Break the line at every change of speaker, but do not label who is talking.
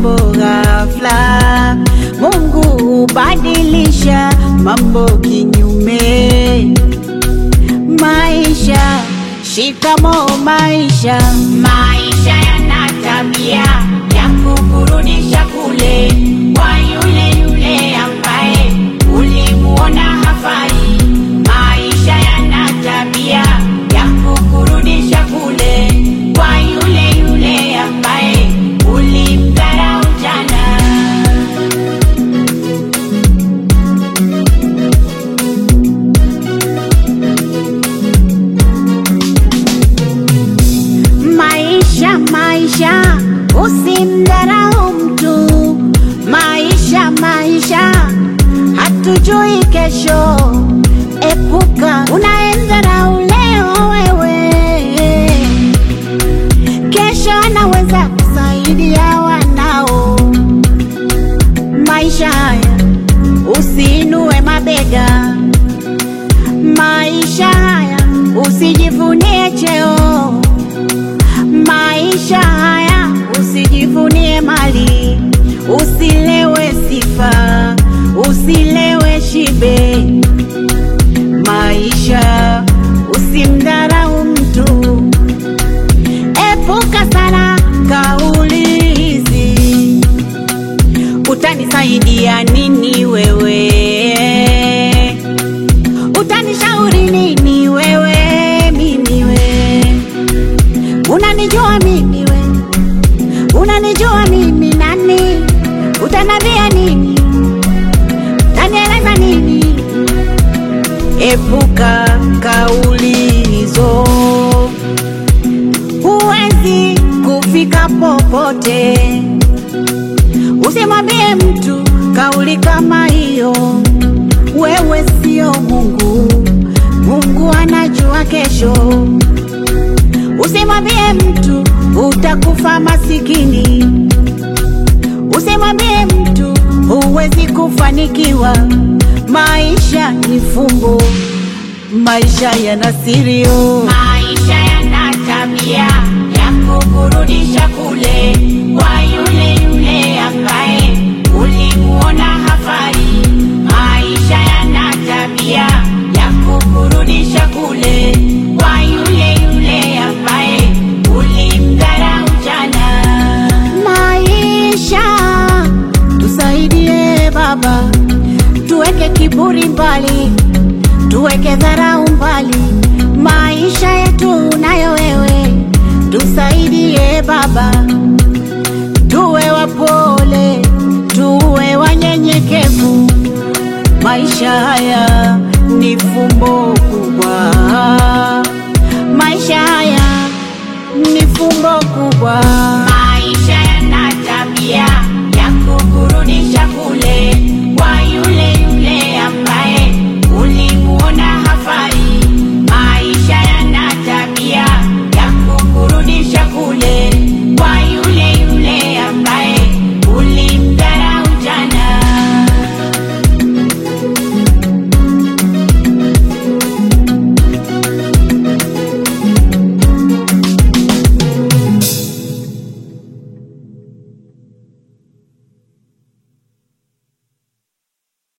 mambo ghafla. Mungu hubadilisha mambo kinyume. Maisha, shikamo maisha.
Maisha yana tabia ya kukurudisha kule kwa yule yule ambaye ulimuona hafai. Maisha yana tabia ya kukurudisha kule kwa yule yule ambaye ulimdharau jana.
Maisha, maisha, usimdharau mtu. Maisha, maisha, hatujui kesho. Epuka unaendharau leo wewe, kesho anaweza kusaidia wanao. Maisha haya usiinue mabega. Maisha haya usijivunie cheo. Maisha haya usijivunie mali, usilewe sifa, usilewe shibe. Maisha usimdharau mtu, epuka sana kauli hizi. Utanisaidia nini wewe? Utanishauri nini wewe? Mimi we Unanijua mimi we, unanijua mimi nani? Utanambia nini? Tanieleza nini? Epuka kauli hizo, huwezi kufika popote. Usimwambie mtu kauli kama hiyo, wewe sio Mungu. Mungu anajua kesho. Usimwambie mtu utakufa masikini. Usimwambie mtu huwezi kufanikiwa. Maisha ni fumbo, maisha yana sirio.
Maisha yana tabia ya kukurudisha kule kwa yule yule ambaye ulimuona hafai. Maisha yana tabia ya kukurudisha kule kwa yule yule ambaye ulimdharau jana.
Maisha tusaidie Baba, tuweke kiburi mbali, tuweke dharau mbali. Maisha yetu nayo wewe, tusaidie Baba, tuwe wapole, tuwe wanyenyekevu. Maisha haya ni fumbo kubwa, maisha haya ni fumbo kubwa.